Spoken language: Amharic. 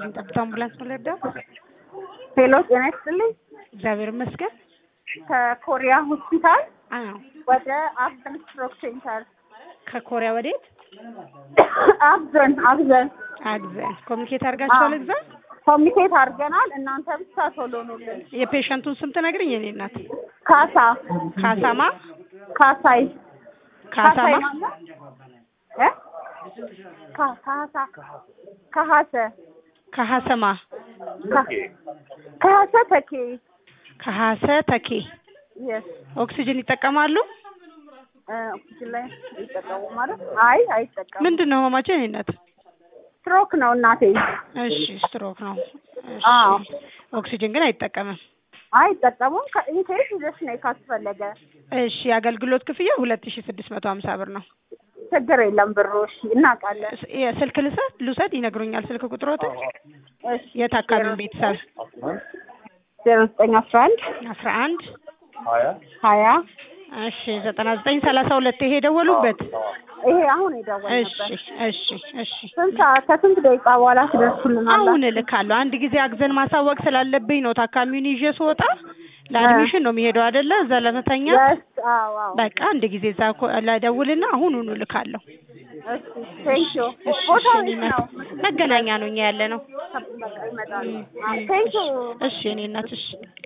ይስጥልኝ። ጠብታ አምቡላንስ መለዳ። ሄሎ ጤና ይስጥልኝ። እግዚአብሔር ይመስገን። ከኮሪያ ሆስፒታል አዎ። ወደ አብዘን ስትሮክ ሴንተር ከኮሪያ ወዴት? አብዘን አብዘን አግዘን ኮሚኒኬት አድርጋችኋል? እዛ ኮሚኒኬት አድርገናል። እናንተ ብቻ ቶሎ ኑልን። የፔሸንቱን ስም ትነግሪኝ? የኔ እናት ካሳ ካሳማ ካሳይ ካሳማ ማለት እ ካ- ካሳ ካሀሰ ከሀሰማ ካ- ካሀሰ ተኬ ከሀሰ ተኬ የስ ኦክሲጅን ይጠቀማሉ? ኦክሲጅን ላይ ይጠቀሙ ማለት አይ አይጠቀሙ ምንድን ነው ህመማቸው? የኔ እናት ስትሮክ ነው እናቴ እሺ፣ ስትሮክ ነው። እሺ። አዎ ኦክሲጅን ግን አይጠቀምም። አይጠቀሙም ከኢንኬስ ይዘሽ ነይ ካስፈለገ እሺ፣ የአገልግሎት ክፍያ ሁለት ሺ ስድስት መቶ ሀምሳ ብር ነው። ችግር የለም ብሩ እሺ እናውቃለን ስ- የስልክ ልሰጥ ልውሰድ ይነግሩኛል። ስልክ ቁጥሮትን እሺ የታካሚውን ቤተሰብ ዜሮ ዘጠኝ አስራ አንድ አስራ አንድ ሀያ እሺ ዘጠና ዘጠኝ ሰላሳ ሁለት ይሄ የደወሉበት ይሄ አሁን እሺ የደወልንበት እሺ እሺ ስንት ሰዓት ከስንት ደቂቃ በኋላ ትደርሱልናል? አሁን እልካለሁ። አንድ ጊዜ አግዘን ማሳወቅ ስላለብኝ ነው። ታካሚውን ይዤ ስወጣ ለአድሚሽን ነው የሚሄደው አይደለ? እዛ ለመተኛ የስ አዎ አዎ በቃ አንድ ጊዜ እዛ ኮ- ለደውልና አሁኑኑ እልካለሁ። እሺ ቴንክ ዩ እሺ ቦታው እሺ፣ የት እኔ ነው? እናት መገናኛ ነው እኛ ያለ ነው። በቃ ይመጣሉ እም፣ እም፣ ቴንክ ዩ እሺ እኔ እናት እሺ